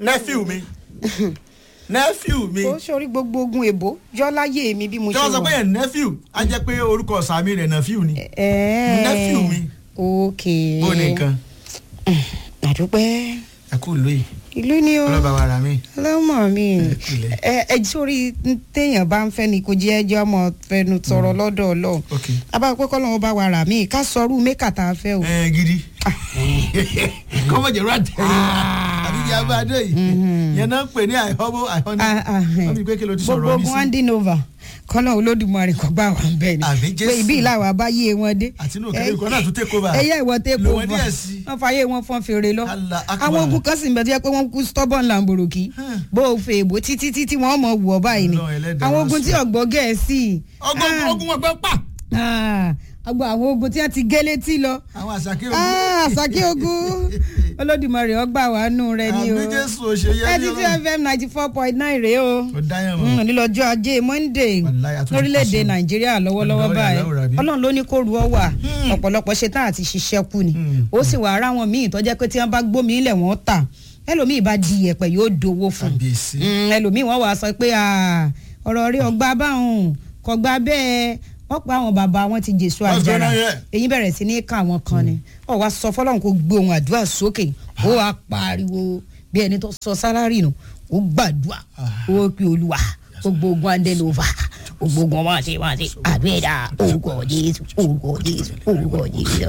nephew mi nephew mi ó sórí gbogbo ogun èbó jọláyé mi bí mo tí ṣe wọ́n sọ wà. pé yẹn nephew á jẹ́ pé orúkọ sàmì rẹ̀ nephew ni Ẹ̀ẹ́. nephew mi ok bó ní nǹkan àdúpẹ́ ẹ kú lóye ìlú ni ó ọlọ́ba wa rà mí. ọlọ́mọ mi Ilẹ̀. ẹ ẹ sórí téèyàn bá ń fẹ́ ni kò jẹ́ ẹjọ́ ọmọ fẹnu tọrọ lọ́dọ̀ ọlọ́run ok abáwọ̀ pé kọ́lọ́wọ́ bá wa rà mí ká sọrú mẹ́kà tá a fẹ́ o. ẹ gidi kọ́mọ̀jẹ̀ rà tẹ̀lé àbí ìyá bá dé yìí yẹn náà ń pè ní àìhọ́bó àìhọ́ni Ah, ah, eh. wọ́n mi pé kí ló ti sọ̀rọ̀ gbogbo ní ogun sí handing over kọ́lọ́ olódùmarè kọ́ gbà wá bẹ́ẹ̀ ni Àmín Jésù. pé ibi ìlàwọ̀ abáyé wọn dé. àti inú òkèlè ìkọ́ náà tún take over ẹyẹ ìwọ take Lò over wọ́n díẹ̀ sí. wọ́n fàyè wọn fọ́n fèrè lọ. Allah akbar. àwọn ogun kan sì ń bẹ tó yẹ pé wọ́n kú stubborn lamboroki Hmm. bó o fè èbó títí títí wọ́n mọ̀ wù ọ́ báyìí ni Ọlọ́run ẹlẹ́dàá àwọn wá ogun sí. tí ọ̀gbọ́ gẹ̀ẹ́sì. ọgbọ́n Ah, ogun wọn gbọ́ pa ah, ọgbà àwọn ogun tí wọ́n ti gé létí lọ. àwọn àṣàkè Ah, àṣàkí ogun olódùmarè ọgbà wàánu rẹ ni o àmì jésù òṣèyẹ thirty two fm ninety four point nine rèé o ó dáyàn Mm, mọ́ nílọ́jọ́ ajé monday Wàláhì, a tún ti lórílẹ̀‐èdè pàṣẹ. nàìjíríà lọ́wọ́lọ́wọ́ Ọ̀dọ́ báyìí ìyàwó rà bí? ọlọ́run ló ní kó ru ọ wà Hmm. ọ̀pọ̀lọpọ̀ ṣe tán àti ṣiṣẹ́ kù ni Hmm. ó sì wà ara wọn míì tó jẹ́ pé tí wọ́n bá gbómi ilẹ̀ wọ́n tà ẹlòmíì bá di iyẹ̀pẹ̀ yóò dowó fún un kábíyèsí Mm, ẹlòmíì wọ́n wàá sọ pé "Ah, ọ̀rọ̀ rí ọgbà báwọn kò gbà bẹ́ẹ̀ wọ́n pa àwọn bàbá wọn ti jésù What's àjàrà going on here? èyí bẹ̀rẹ̀ sí ní ká àwọn kan ni ọ̀ wá sọ fọlọ́run kó gbé ohun àdúrà sókè ó wàá pariwo bí ẹni tó sọ sálárì nù ó gbàdúrà ó pe olúwa gbogbo ogun adẹnova gbogbo ogun wọn ṣe wọn ṣe àbẹ́ẹ̀dá orúkọ jésù orúkọ jésù orúkọ jésù.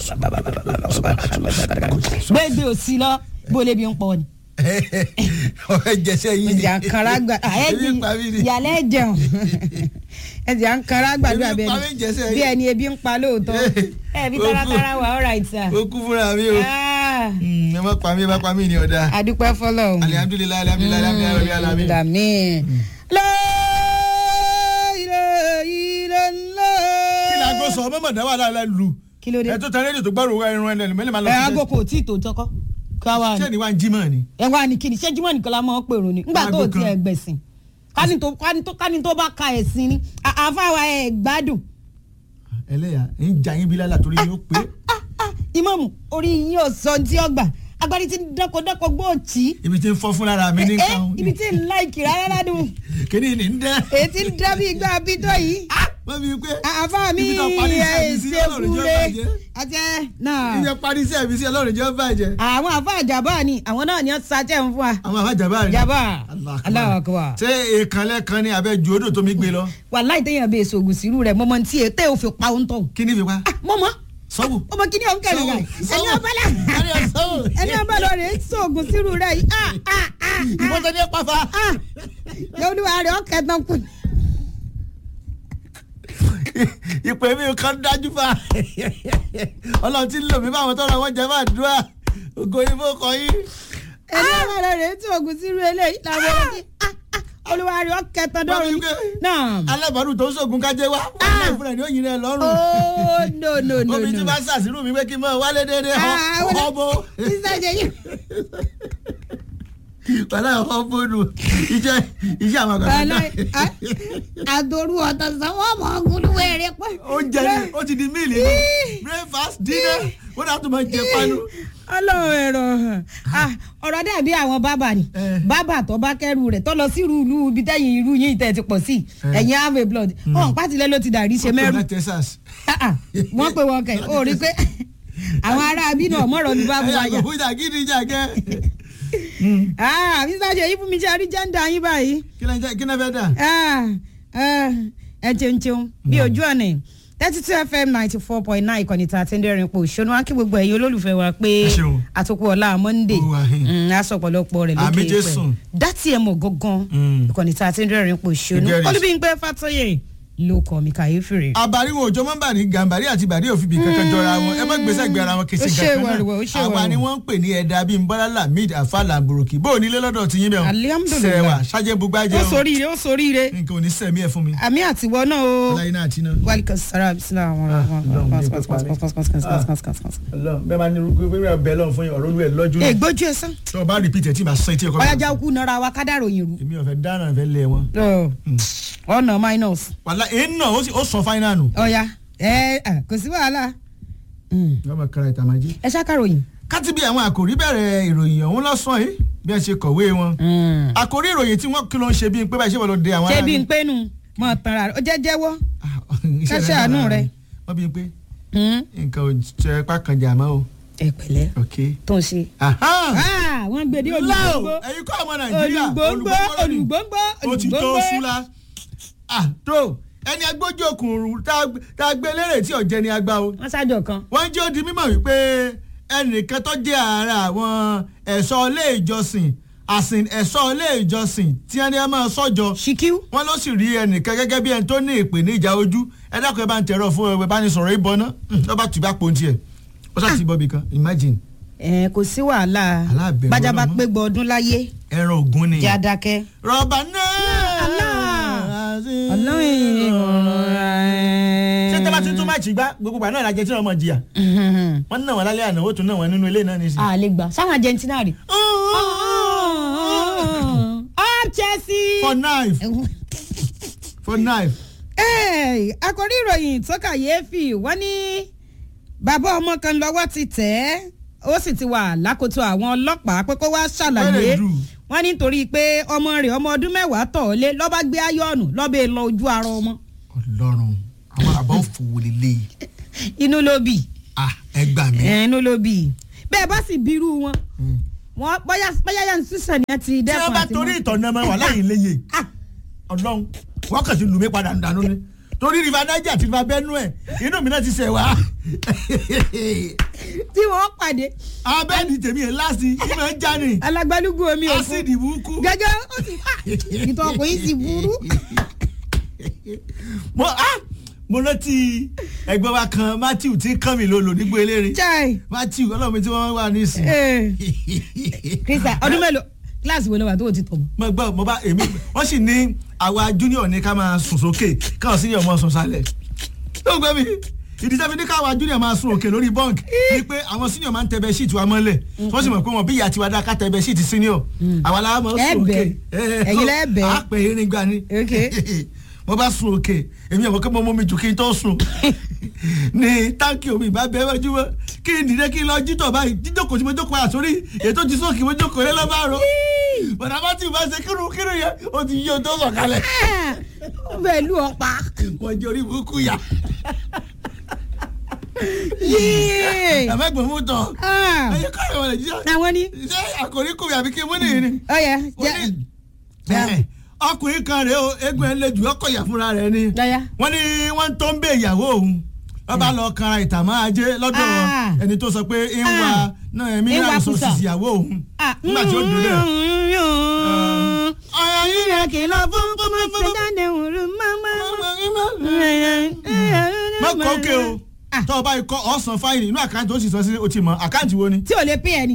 gbẹgbẹ òsì lọ bó lè bí ń pọ ni ọ̀rẹ́ jẹsẹ̀ yìí ni ẹ̀jẹ̀ àǹkárá gbà ebi ń pa mí ni ìyàlẹ́ jẹun ẹ̀jẹ̀ àǹkárá gbàdúrà Ebi ń pa mí bẹ́ẹ̀ jẹsẹ̀ ni bí yìí. ẹni ebi ń pa lóòótọ́ ẹ̀ bí taratara wà all right sir. ó kú fúnra mi o Ah, Mm, ẹ má pa mí ẹ má pa mí ni ọ̀dà adúpẹ́ fọlọ́ alihamdulilayi alihamdulilayi alihamdulilayi alihamdulilayi. dàmí. kí ni aago sọ mọ́mọ́ dáwà láàlá lu kí ló dé ẹ tó tẹ rédíò tó gbọ́rọ̀ irun ẹ̀ lẹ́nu mẹ́lẹ́ máa lọ ẹ sí aago kò tí ì tó tọkọ ká wà ṣé ní ni wàá ń jí mọ́ ni. ẹ wà ní kíni ṣé jimoh nìkan la máa ń pèrò ni nígbà tó o Aago ti kan. ẹ gbẹ̀sìn kání tó kání tó kání tó bá ka ẹ̀sìn ni à- àfàwà ẹ̀ gbádùn ẹlẹ́yà ń jà yín bí lálà torí yóò pé ìmọ̀mù orí yín ò sọ tí ó gbà agbárí tí dẹ́kọ̀dẹ́kọ̀ gbòòtì ibi tí ń fọ́ fún lára mi ní ẹ nǹkan ibi tí ń láìkì rárá ládùn kíní ní ń dẹ́. èyí tí ń dábì igbá abídọ́ yìí wọ́n fi pé àfa mi ibi tó parí iṣẹ́ mi sí ẹ̀ ọlọ́run jẹ́ ṣe bàjẹ́ àti ẹ náà ibi parí iṣẹ́ mi sí ọlọ́run jẹ́ bàjẹ́. àwọn àfa àjàbá ni àwọn náà ni ó sàtẹ̀ ń fún wa àwọn àbá jàmbá rẹ̀ jàbá Allah akbar. Allahu akbar ṣé èèkànlẹ̀ kan ní abẹ́ ju odò tó mi gbé lọ wàláì téèyàn bẹ èso ògùn sírú rẹ mọmọ tí ètè ò fi pa òun tọ kí ni fi pa mọmọ sọ́wọ́. ọmọ kìíní ọ̀hún kẹrin rẹ ẹni ọbàlà sọ́wọ́. ẹni ọbàlà rẹ èso ògùn sírú rẹ yìí ah ah ah ìbọn tó ní pàfà. ah yọlúwa rẹ ọkẹ tán kù ìpè mi kan dájú fa ọlọ́run ti ń lò mí báwọn tọrọ wọn jẹ máa dúrà ògo ìbò kọ yín. ẹni ọbàlà rẹ èso ògùn sírú eléyìí làwọn ọmọ kí ah ah olúwa rẹ ọkẹ tán Wọ́n dọrùn fi pé náà alábàárù tó ń sògùn kájé wá wọn fúnra ní òyìn rẹ lọ́rùn. oh no no no omi tí no bá ṣàṣírù mi pé kí n mọ wálé déédéé Ah, wọ́n- ọbọ sísá jẹ yìí wàlá ọbọ nù iṣẹ́ iṣẹ́ àwọn àgbàdo wàláì àdòrú ọ̀tọ̀ sanwó ọmọ ọgùnlùwẹ̀ rẹ pẹ́. oúnjẹ ni ó ti di míìlì ní breakfast dinner wọ́n dà tó máa jẹ panu. ọlọ́run ẹ̀rọ ah, ọ̀rọ̀ dàbí àwọn bábà ni Eh. bábà tó bá kẹ́rù rẹ̀ tó lọ sí irú ìlú ibi tẹ́yìn irú yín tẹ̀ ti pọ̀ sí Eh. ẹ̀yìn have blood ọ̀hún pátìlẹ́ ló ti dàrí ṣe mẹ́rù Ọkùnrin Texas. Ah, ah, wọ́n pe wọn kẹ̀ ó rí i pé àwọn ará abínú ọ̀mọ́rọ̀ ní bábù ẹ̀yà wáyà kò fún ìjà gidi ìjà kẹ́. mr ṣèyí fún mi ṣe àrí jẹ́ńdà yín báyìí kí ló ń jẹ́ kí ló fẹ́ dà. Ah, ah, ẹ cheun cheun bí ojú ọ̀nà thirty two fm ninety four point nine ìkànnì tá a ti ń dẹ́rìn pò ṣónú wá kí gbogbo ẹ̀yin olólùfẹ́ wa pé Ẹ ṣeun. àtòkù ọ̀la monday Ó wà hìn. Mm, aṣọ ọ̀pọ̀lọpọ̀ rẹ̀ Àmì lókè Jésù. pẹ̀ dátì ẹ̀ mọ̀ gangan Mm. ìkànnì tá a ti ń dẹ́rìn pò ṣónú Ìjẹ́rìí. olúbíńpẹ́ fàtọ́yè ló kọ́ mi kàyéfì rè. àbáríwò òjò mọ́ bà ní gàmbàrí àti bàdí òfìbí kankan jọra wọn ẹ má gbèsè gbé ara wọn kèsì Ó ṣe kankan wẹ̀rẹ̀wẹ̀, ó ṣe náà àwa wẹ̀rẹ̀wẹ̀. ni wọ́n ń pè ní ẹ̀dá bíi nbọ́lá lamid afa lamboroki bó o nílé lọ́dọ̀ ti yín bẹ́ẹ̀ Alhamdulillah. sẹ̀wà ṣájẹ́ bugbájẹ́ ó soríire ó soríire nǹkan ò ní sẹ̀mí ẹ̀ fún mi àmì àtiwọ́ náà o ọláyé náà àti náà. wàlíkà sara bisimilá àwọn bẹ́ẹ̀ máa ní irúgbó bẹ́ẹ̀ bẹ́ẹ̀ lọ́n fún yín ọ̀rọ̀ olú ẹ̀ lọ́jú ẹ gbójú ẹ sán tí wọ́n bá repeat ẹ̀ tí màá sọ etí ẹ̀kọ́ ọ̀yájà kú nara wa kádàrò yìí rú èmi ọ̀fẹ́ dáná fẹ́ lé wọn. ọ̀nà minus wàhálà èyí náà ó sì- ó sọ fáínà nù. ọ̀ya ẹ ẹ, kò sí wàhálà Mm. wọ́n máa kára ìtàmájí. ẹ ṣàkàròyìn káti bí àwọn àkòrí bẹ̀rẹ̀ ìròyìn ọ̀hún lọ́sàn yìí bí wọ́n ṣe kọ̀wé wọn. àkórí ìròyìn tí wọ́n kí ló ń ṣe bíi pé báyìí ṣé wọ́n lọ de àwọn ṣé bí n pé nu mọ tanra rẹ ó jẹ́ jẹ́wọ́ ká ṣàánú rẹ. wọ́n bí i pé nǹkan ò jẹ́ pákànjà mọ́ o. ẹ pẹ̀lẹ́ ok. tó ń ṣe. Aha! wọ́n gbé dé láò olùgbòǹgbò ẹ̀yin kọ́ ọmọ nàìjíríà olùgbòǹgbò olùgbòǹgbò ó ti tó olùgbòǹgbò. súnla. ah tó ẹni agbójú òkùnrùn tá a gbé lérè tí ọ̀jẹ̀ ni a gbá o. wọ́n ṣáàjọ kan. wọ́n jẹ́ ó di mímọ̀ wípé ẹnìkan tó jẹ́ ara àwọn ẹ̀ṣọ́ ilé ìjọsìn àsìn ẹ̀ṣọ́ ilé ìjọsìn tí wọ́n ní ẹ máa sọ́jọ́ ṣíkíw. wọ́n ló sì rí ẹnìkan gẹ́gẹ́ bí ẹni tó ní ìpèníjà ojú ẹ dákun ẹ bá ń tẹ̀rọ fún ẹ bá ní sọ̀rọ̀ ìbọn náà lọ́ba tù bá pòun tiẹ̀ ó sá ti bọ́ bì kan imagine ẹ kò sí wàhálà Aláàbẹ̀rù bájábá ọlọ́mọ. pé gbọ́ ọdún láyé ẹran ògún ni. jẹ́ adákẹ́. rọ̀bà náà. ṣé tẹ́lá tí tún máa ṣì gbá gbogbo ìgbà náà lajẹ tí wọ́n mọ̀ jìyà wọ́n ń ná wọn lálẹ́ àná ó tún ná wọn nínú ilé náà nísìnyí. a lè gbà sáwọn argentina rè. up chelsea. for knife for knife. Hey, àkòrí ìròyìn tó kàyéfì wọ́n ní bàbá ọmọ kan lọ́wọ́ ti tẹ̀ ẹ́ ó sì ti wà lákòótò àwọn ọlọ́pàá pé kó wá ṣàlàyé Wẹ́rẹ̀ dù. wọ́n ní nítorí pé ọmọ rẹ̀ ọmọ ọdún mẹ́wàá tọ̀ ọ́ lé lọ́ba gbé ayọ́ọ̀nù lọ́bẹ̀ lọ ojú ara ọmọ ọlọ́run àwọn àbá òfòwò lélẹ̀ inú ló bì ah ẹ gbà mí. ẹ̀, inú ló bì bẹ́ẹ̀ bá sì bírú wọn wọn bóyá bóyá yẹn sísè ni ẹ ti tí dẹ́kun wọ́n bá àti torí mú. ìtọ̀nà ọmọ wà láyìn léye Ah, ọlọ́run wọ́n kàn sí lùmí padà dànù ni torí river niger àti river benue inú mi náà ti ṣẹ̀ wá. tí wọ́n pàdé abẹ́ni tèmi yẹn láti ìmọ̀ ń já ni alágbálúgbú omi òkun ásíìdì burúkú. gẹ́gẹ́ ó ti ìtọ̀ ọkùnrin sì burú. mo ah mo rántí ẹgbẹ́ wa kan matthew tí kàn mí lolo nígbó eléré chai matthew ọlọ́run mi tí wọ́n wà nísìn. eh, krista ọdún mélòó kíláàsì wo ló wà tó o ti tọ̀ mọ́. mo gbọ́ mo bá èmi wọ́n sì ní àwa junior ní ká máa sùn sókè káwọn senior máa sùn sálẹ̀. tó gbé mi ìdí sẹ́fi ní káwa junior máa sùn òkè lórí bunk ni pé àwọn senior máa ń tẹ̀bẹ̀ sheet wa mọ́lẹ̀ wọ́n sì mọ̀ pé wọn bí ìyá tiwa dá ká tẹ̀bẹ̀ sheet senior àwa la máa Ẹ sùn òkè. bẹ̀. Ẹ̀yin lẹ bẹ̀. a pè é nígbà ni Ok. mo bá sùn òkè èmi àwọn kẹ́mọ́ mọ́ mi jù kí n tó sùn ní táǹkì omi ìbá bẹ́ẹ̀ wájú mọ́ kí n dìde kí n lọ jítọ̀ báyìí jíjókòó tí mo jókòó àsórí ètò ti sóòkì mo jókòó lé lọ́ba àrò bọ̀dà bá ti bá ṣe kírun kírun yẹn ó ti yí o tó sọ̀kalẹ̀ ó bẹ̀ lù ọ́ pa. wọ́n jẹ́ orí burúkú yá Yéé. ẹ̀mẹ́gbọ̀n mú tán Ah, ẹ̀yẹ kọ́ ẹ̀wọ̀n nàìjíríà àwọn ni ṣé àkòrí kùmí àbí kí n mú nìyí ni. ó yẹ Ó ní- Ẹ̀, ọkùnrin kan rèé o eégún ẹ̀ lè jù ọkọ̀ yà fúnra rẹ̀ ni jọya wọ́n ní wọ́n tó ń bẹ ìyàwó òun wọ́n bá lọ kanra ìtàmọ́ ajé lọ́dọ̀ Ah. ẹni tó sọ pé ń wa Ah. náà ẹ̀mí Ń wa náà sọ kùsà. sísì ìyàwó òun nígbà tí ó dùn dẹ̀. ọ̀rọ̀ yìí rẹ̀ kìlọ̀ fún kọ́mọ sẹ́dáde òru mọ́mọ́. má kọ́ òkè o Ah. tọ́ ọ bá ikọ́ ọ̀sán fáìlì inú àkáǹtì ó sì sọ sí o ti mọ̀ àkáǹtì wo ni. tí ò lè pín ẹ ní.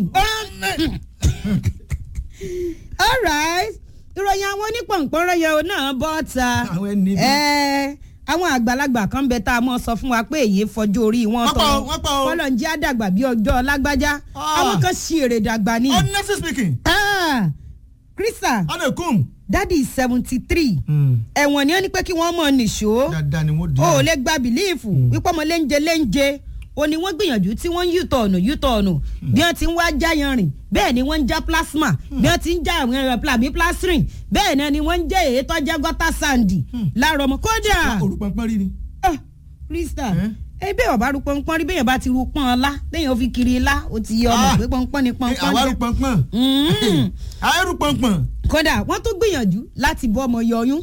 alright ìròyìn àwọn onípọ̀npọ̀nrọ̀ yẹn o náà bọ́ ta àwọn ẹni bí. Ẹ, àwọn àgbàlagbà kan bẹ tá a mọ̀ sọ fún wa pé èyí fọjú orí wọn Wọ́n pọ̀ o, wọ́n pọ̀ o. kọ́lọ̀ ń jẹ́ àdàgbà bí ọjọ́ lágbájá Ah. àwọn kan ṣì èrè dàgbà ni. honestly speaking Ah, Krista ọ̀nà kùm. dádì seventy three ẹ̀wọ̀n ni wọ́n ní pé kí wọ́n mọ̀ nìṣó dáadáa ni wọ́n di. o ò lè gba bìlíìfù wípé ọmọ léńjẹ léńjẹ o ní wọ́n gbìyànjú tí wọ́n ń yùtọ̀ ọ̀nà yùtọ̀ ọ̀nà bí wọ́n ti ń wá já yanrìn bẹ́ẹ̀ ni wọ́n ń já plasma bí wọ́n ti ń já àwọn ẹ̀rọ plasma plastering bẹ́ẹ̀ náà ni wọ́n ń jẹ́ èyí tó jẹ́ gọ́tà sandy láàárọ̀ ọmọ kódà olùpọ̀npọ̀n rí ni. ah, Krista Eh? ẹ bẹ́ẹ̀ ọba ru pọ́npọ́n rí bẹ́ẹ̀ bá ti ru pọ́n ọlá lẹ́yìn ó fi kiri ilá ó ti yẹ ọmọ Ah. pé pọ́npọ́n ni pọ́npọ́n àwa rú jẹ́. pọ̀npọ̀n. Mm. àwa rú pọ̀npọ̀n. kódà wọ́n tún gbìyànjú láti bọ́ ọmọ yọyún.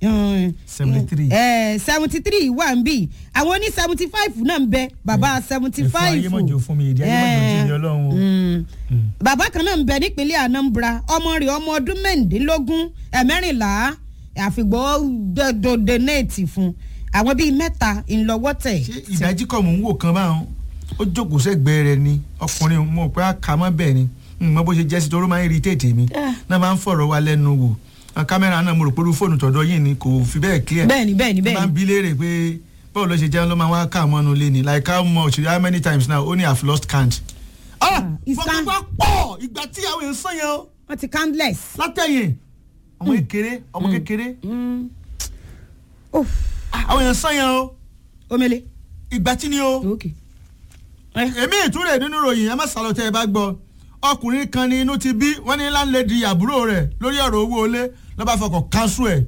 73. seventy three wà ń bì àwọn ní seventy five náà ń bẹ bàbá seventy ẹ̀fọ́ five. ayé mọ̀jọ fún mi ìdí ayé mọ̀jọ jí ni ọlọ́run o. bàbá kan náà ń bẹ nípínlẹ̀ Anambra ọmọ rẹ̀ ọmọ ọdún mẹ́rìndínlógún ẹ̀mẹ́rìnlá àfìgbọ́ donate fún àwọn bíi mẹ́ta ńlọ́wọ́ tẹ̀. ṣé ìdájí kọ̀ mò ń wò kan báwọn ó jókòó sẹ́gbẹ̀ẹ́ rẹ̀ ni ọkùnrin mo pé àkàmọ́ bẹ́ẹ̀ ni n mọ bó ṣe jẹ́ sí torí ó máa ń irritate mi náà máa ń fọ̀rọ̀ wa lẹ́nu wò àwọn kámẹ́rà náà mo rò pé irú fóònù tọ̀dọ̀ yìí ni kò fi bẹ́ẹ̀ clear bẹ́ẹ̀ni bẹ́ẹ̀ni máa ń bẹ́ẹ̀ni bi léèrè pé báwo ló ṣe jẹun ló máa wá ká mọ́nu lé ni like how much how many times now only have lost count. ah it's fọkàn bá pọ̀ ìgbà tí àwọn èèyàn sàn yẹn o wọ́n ti countless. látẹ̀yìn ọmọ kékeré ọmọ kékeré Mm. Oof, ah, àwọn èèyàn sàn yẹn o omele. ìgbà tí ni o. okay. èmi ìtúrẹ̀ nínú ìròyìn ẹ má sàlọ tẹ ẹ bá gbọ́ ọkùnrin kan ní inú ti bí wọ́n ní láńlẹ́dì àbúrò rẹ̀ lórí ọ̀rọ̀ owó ilé lọ́ba fọkàn kánṣu ẹ̀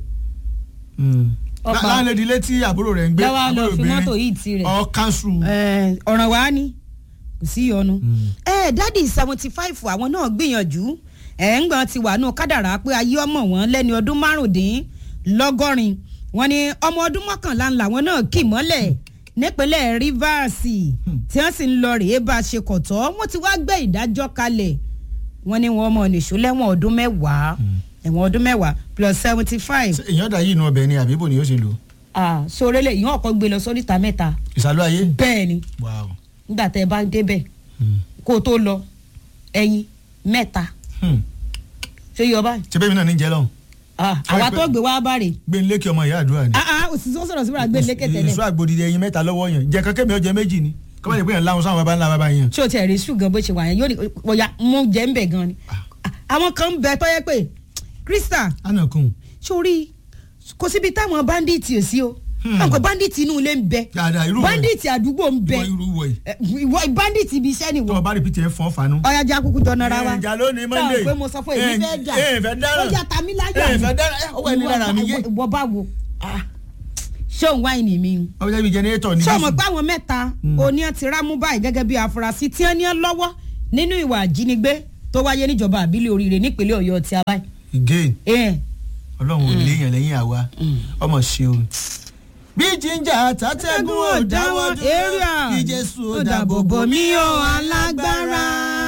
Ọ̀pá. láńlẹ́dì ilé tí àbúrò rẹ̀ ń gbé Lọ́wọ́ lọ àbúrò fi mọ́tò obìnrin, yìí tirẹ̀. ọ̀ kánṣu. Eh, ọ̀ràn wa ni kò sí ìyọnu. ẹ dádì seventy five àwọn náà gbìyànjú ẹ̀ ń gbọ́n ti wà nù kádàrá pé ayé ọmọ wọn lẹ́ni ọdún márùndínlọ́gọ́rin wọn ni ọmọ ọdún mọ́kànlá ńlá wọn náà kì mọ́lẹ̀ nípínlẹ̀ Rivers tí wọ́n sì ń lọ rèé bá a ṣe kọ̀tọ́ wọ́n ti wá gbé ìdájọ́ kalẹ̀ wọ́n ní wọn mọ̀ nìṣó lẹ́wọ̀n ọdún mẹ́wàá ẹ̀wọ̀n ọdún mẹ́wàá plus seventy five Ṣé èèyàn dà yìí inú ọbẹ̀ ni àbí bò ni yóò ṣe lò ah sórélé ìyẹn ọkọ̀ gbé lọ sóríta mẹ́ta ìsàlù ayé. bẹ́ẹ̀ ni Wow. nígbà tẹ́ ẹ bá débẹ̀ kó o tó lọ ẹyin mẹ́ta Hmm. ṣé yọ báyìí. ṣe bẹ́ẹ̀ mi náà ní jẹ́ lọ́hùn Ah, àwa tó gbé wá bá rè. gbé nílé kí ọmọ ìyá àdúrà ni. ah ah òsì tó sọ̀rọ̀ síbúra gbé lékè ìṣó tẹ́lẹ̀. àgbòdìdì ẹyin mẹ́ta lọ́wọ́ yẹn jẹ́ kankan mi ọjọ́ méjì ni kọ́mọ̀ lè pè yàn láwọn sáwọn baba ńlá baba yẹn. ṣé o tiẹ̀ rí ṣùgbọ́n bó ṣe wà yẹn yóò ní ọ̀ya mú jẹ́ ń bẹ̀ gan ni. àwọn kan ń bẹ tó yẹ pé Krista àná kun sórí kò síbi táwọn bandits ò sí o. Hmm. àwọn bandits inú ilé ń bẹ dáadáa irú wọ̀nyí. bandits àdúgbò ń bẹ Ìwọ irú wọ̀nyí. Eh, ìwọ bandits ibi iṣẹ́ ni tó o wọ́n. bá rìpítì ẹ̀ fọ́n fanu. ọ̀ya jẹ́ akúkú jọ nara wa. ìjà lónìí Monday. táwọn pé mo sọ fún èmi fẹ́ jà. ẹ ẹ fẹ́ dára. ó yà tàmí láyà ẹ fẹ́ dára ẹ ọwọ́ ẹni lára mi yé. ìwọ bá wo ṣé òun wáìnì mi ni. ọwọ́ ẹni jẹnẹrétọ̀ ní ṣé o mọ̀ Jésù. pé àwọn mẹ́ta oní ti rámú báyìí gẹ́gẹ́ bí afurasí tí wọ́n ní ọ́ lọ́wọ́ nínú ìwà àjínigbé tó wáyé níjọba àbílẹ̀ oríire nípínlẹ̀ ọ̀yọ́ ti abáyé. again ẹ̀ ọlọ́run ò léèyàn lẹ́yìn àwa ọmọ ṣe o. bí jíjà tàtẹ́gùn ò dáwọ́ dúró kí Jésù ò dáàbò bò mí o alágbára.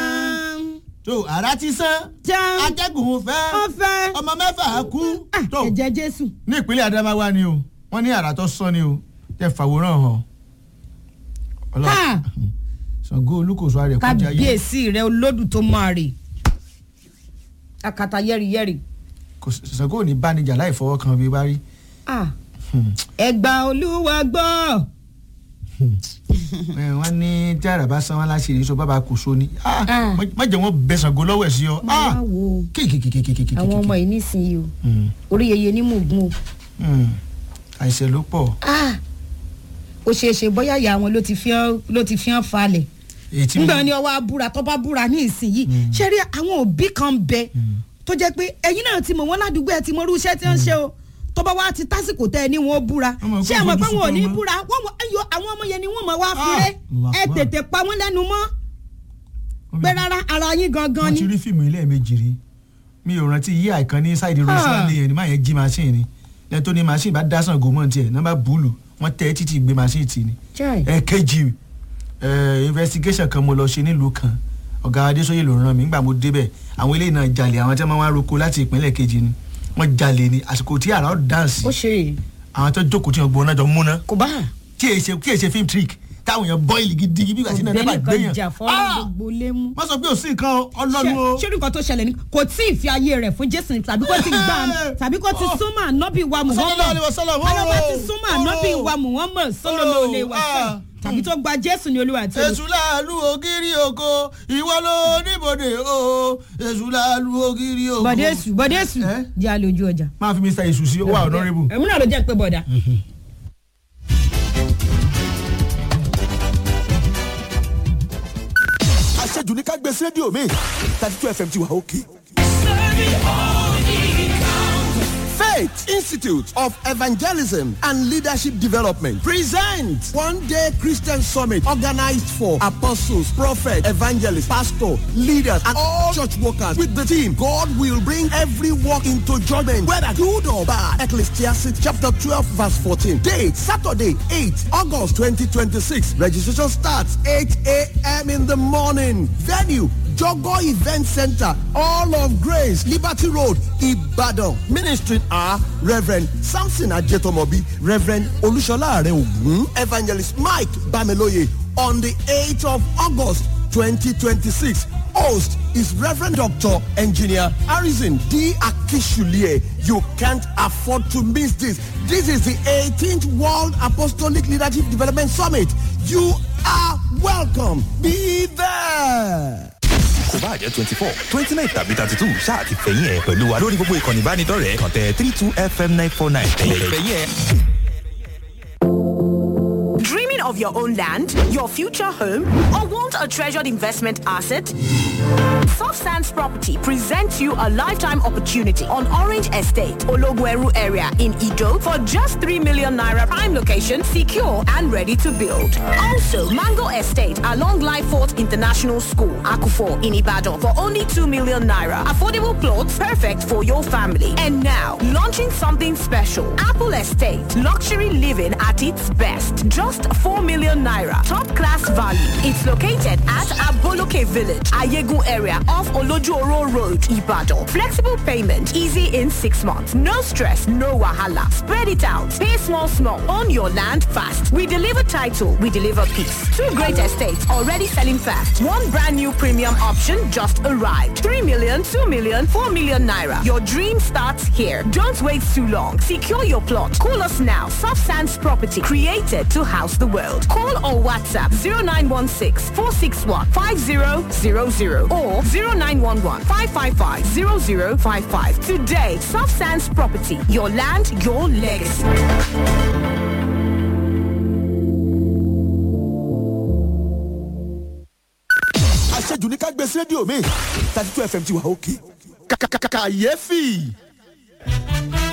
tó ara ti sán jẹun atẹ́gùn fẹ́ ó fẹ́ ọmọ mẹ́fà kú. Ah, tó ẹ̀jẹ̀ jésù. ní ìpínlẹ̀ Adamawa ni o wọ́n ní àrà tó sán ni o tẹ fàwòrán hàn. ọlọ́run Ha! Ṣàngó olúkòso rẹ̀ kọjá yé kábíyèsí rẹ olódù tó máa rè akata yẹ́rìyẹ́rì. kò Ṣàngó ò ní bánijà láì fọwọ́ kan bí bá rí. Ah, ẹgbà olúwa gbọ́. Ẹ, wọ́n ní tí àrà bá san wọn láṣìírí so bàbá kò so ni Ah, Ah. má- má jẹ́ wọ́n bẹ Ṣàngó lọ́wọ́ ẹ̀ sí ọ. máa wo kéèkéèkéèkéèkéèké. àwọn ọmọ yìí nísìnyí o orí yeye ní mògùn o. àìsàn ló pọ̀ Ah, ó ṣeé ṣe bóyá ìyá wọn ló ti fi hàn ló ti fi hàn falẹ̀ èyí tí mo nígbà ni ọwọ́ abúra tó bá búra ní ìsinyìí ṣé rí àwọn òbí kan bẹ tó jẹ́ pé ẹ̀yin náà ti mọ̀ wọ́n ládùúgbò ẹ̀ ti mọ irú iṣẹ́ tí wọ́n ń ṣe o tó bá wá ti tásìkò tẹ́ ẹ ní wọn ó búra Wọ́n mọ̀ ṣé kó ẹ mọ̀ pé fojú wọn ò ní sunkún mọ́. búra wọ́n mọ̀ ẹyọ àwọn ọmọ yẹn ni wọ́n mọ̀ wá Ah, fúré Allah ẹ Akbar. tètè pa wọ́n lẹ́nu mọ́ pé rárá ara yín gangan wọ́n ni ti rí fíìmù ilé méjì rí mi ò rántí yí àìkan ní ṣáìdì rosali yẹn ni máa yẹn jí machine ni lẹ́yìn tó ní machine bá dá Ṣàngó mọ́ tiẹ̀ nọ́mbà búùlù wọ́n tẹ́ títí gbé machine tì ní. Chai. ẹ̀ẹ́kejì ẹ̀ investigation kan mo lọ ṣe nílùú kan ọ̀gá adéṣóyè ló ràn mí nígbà mo débẹ̀ àwọn eléyìí náà jalè àwọn tí wọ́n máa ń roko láti ìpínlẹ̀ kejì ni wọ́n jalè ni àsìkò tí àrà ó dáǹsì ó ṣe àwọn tó jókòó tí wọ́n gbóná jọ múná kò bá kí èyí ṣe kí èyí ṣe film trick táwọn èèyàn bọ́ìlì gidi bí wàá sí náà nípa ọ̀gbẹ́ni gbéyàn kan jà fọ́nrán Ah! gbogbo lé mú. wọ́n sọ pé ò sí nǹkan ọlọ́run o. ṣé nǹkan tó ṣẹlẹ̀ ni kò tí ì fi ayé rẹ̀ fún jésù ni tàbí kò ti gbà tàbí kò ti súnmọ́ ànábì wa Sallallahu alaihi muhammad wasallam, alọ́ba ti oh, súnmọ́ ànábì oh, wa muhammad sallallahu alaihi wasallam ah. tàbí tó gba jésù ní olúwa àti olùkọ́. èṣù láàlú ògiri oko ìwọ ló níbodè o èṣù láàlú ògiri oko. bọ̀dé èṣù bọ̀dé èṣù Eh? jẹ́ àlòjù ọjà. máa fi mr èṣù sí ó wà honourable. èmi náà ló jẹ́ pé bọ̀dà. àṣejù ní ká gbé sí rédíò mi thirty two fm ti wà òkè. Faith Institute of Evangelism and Leadership Development presents one day Christian summit organized for apostles, prophets, evangelists, pastors, leaders, and all church workers with the team God will bring every work into judgment, whether good or bad. Ecclesiastes chapter 12, verse 14. Date Saturday, 8 August 2026. Registration starts 8 a.m. in the morning. Venue Jogo Event Center, All of Grace, Liberty Road, Ibadan. Ministry are Reverend Samson Ajetomobi, Reverend Olushola Ogun, Evangelist Mike Bameloye on the 8th of August 2026. Host is Reverend Dr. Engineer Harrison D. Akishulie. You can't afford to miss this. This is the 18th World Apostolic Leadership Development Summit. You are welcome. Be there. kò bá jẹ́ twenty four twenty nine tàbí thirty two ṣáà ti fẹ̀yìn ẹ̀ pẹ̀lú wa lórí gbogbo ìkànnì ìbánidọ́rẹ̀ẹ́ kàn tẹ three two fm nine four nine ẹ̀yẹ̀ fẹ̀yìn ẹ̀. Dreaming of your own land, your future home, or want a treasured investment asset? Soft Sands Property presents you a lifetime opportunity on Orange Estate, Ologweru area in Ido for just 3 million naira prime location, secure and ready to build. Also, Mango Estate along Lyford International School, Akufo in Ibadan for only 2 million naira. Affordable plots perfect for your family. And now, launching something special. Apple Estate, luxury living at its best. Just 4 million naira. Top class value. It's located at Aboloke Village, Ayegu area off Olojuoro Road, Ibadan. Flexible payment, easy in six months. No stress, no wahala. Spread it out. Pay small, small. Own your land fast. We deliver title, we deliver peace. Two great estates already selling fast. One brand new premium option just arrived. 3 million, 2 million, 4 million naira. Your dream starts here. Don't wait too long. Secure your plot. Call us now. Soft Sands Property, created to house the world. Call or WhatsApp 0916 461 5000 or 0911 555 0055. Today, Soft Sands Property, your land, your legacy. àṣejù ní ká gbé sí rédíò mi thirty two fm ti wà òkè kàkàkàkàyéfì